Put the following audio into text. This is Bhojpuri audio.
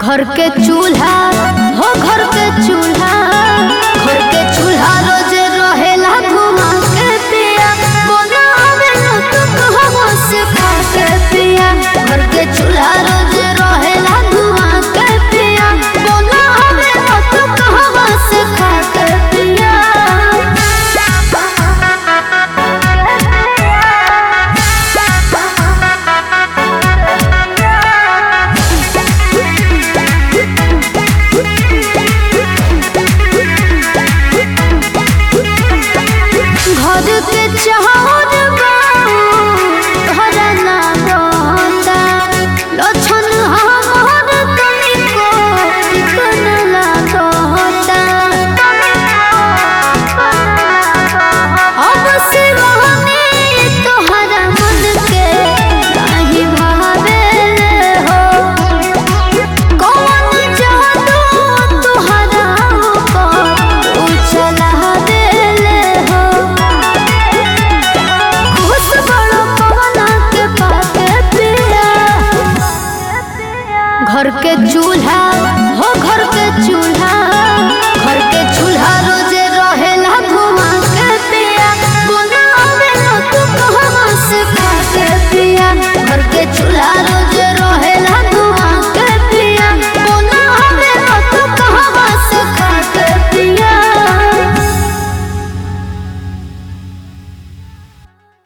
घर के चूल्हा हो घर के चूल्हा घर के चूल्हा रोज रहेला घुमा के पिया बनावे न तो कहवा से खा के पिया घर के चूल्हा रोज रहेला घुमा के पिया बनावे न तो कहवा से खा के पिया घर के चाहत घर ना बता लक्षण हमर तनिको कन लागता अब सिवाने तोहरा मन के काहे भावेले हो कौन जादू तोहरा ऊपर उछला देले हो खुश बड़ो पवना के पाके पिया घर के चूल्हा